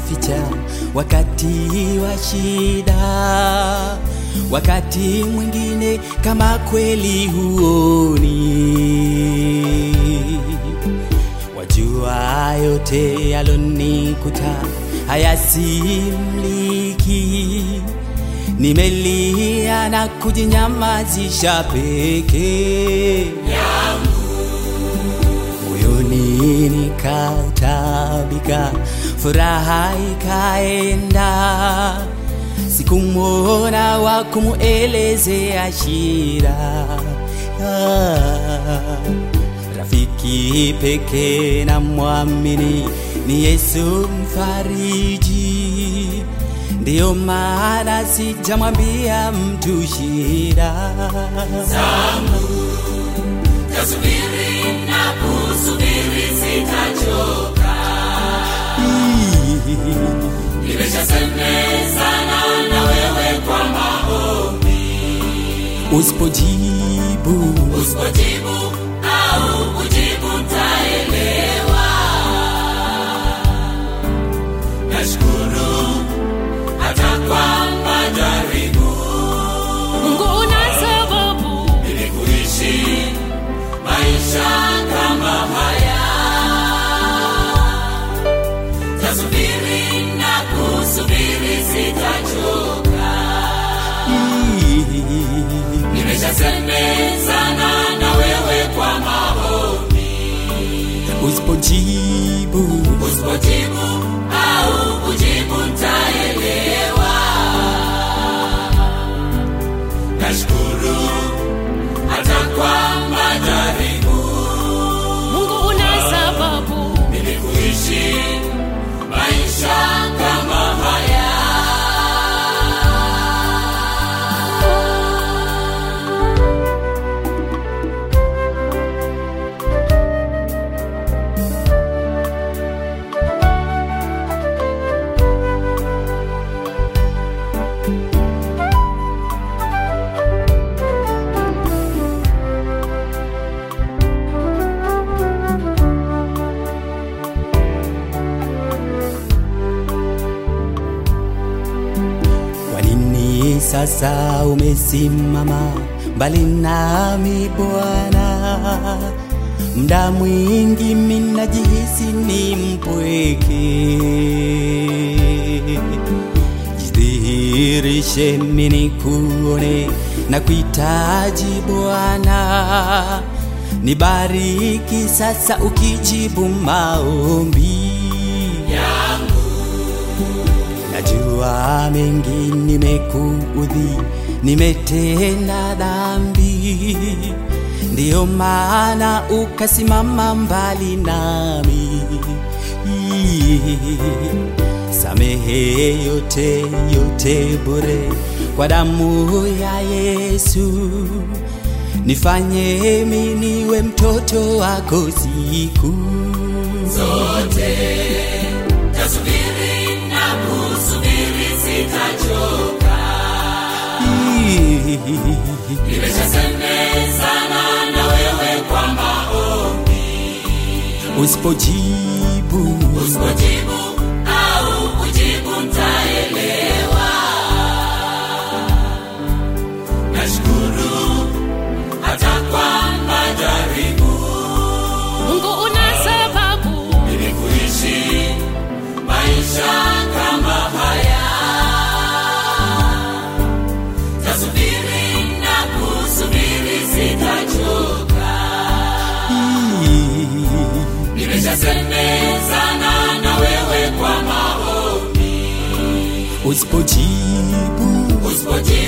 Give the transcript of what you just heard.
kujificha wakati wa shida, wakati mwingine kama kweli huoni. Wajua yote yalonikuta hayasimliki, nimelia na kujinyamazisha peke moyoni nikatabika, furaha ikaenda, sikumwona wa kumuelezea shida. Ah, rafiki peke na mwamini ni Yesu mfariji, ndiyo maana sijamwambia mtu shida Tasubiri na kusubiri sitachoka, nimeshasemezana na wewe kwa maombi. Usipojibu Usipojibu au kujibu ntaelewa. Nashukuru hata kwa majaribu Mungu una sababu ili kuishi maisha kama haya. Tasubiri na kusubiri sitachoka, nimeshasemezana na wewe kwa maombi. usipojibu Usipojibu au kujibu ntaelewa. Nashukuru hata kwa majaribu Mungu una sababu ili kuishi maisha kama haya. Kwa nini sasa umesimama mbali nami Bwana? Mda mwingi minajihisi ni mpweke. Jidhihirishe mini kuone na kuhitaji Bwana, nibariki sasa ukijibu maombi Najua mengi nimekuudhi, nimetenda dhambi, ndiyo maana ukasimama mbali nami. Samehe yote yote bure kwa damu ya Yesu, nifanye mimi niwe mtoto wako siku zote tasubiri na kusubiri sitachoka nimeshasemezana na wewe kwa maombi Usipojibu usipojibu au kujibu ntaelewa nashukuru hata kwa majaribu Mungu una sababu ili kuishi maisha kama haya. Tasubiri na kusubiri sitachoka, nimeshasemezana na wewe kwa maombi. usipojibu Usipojibu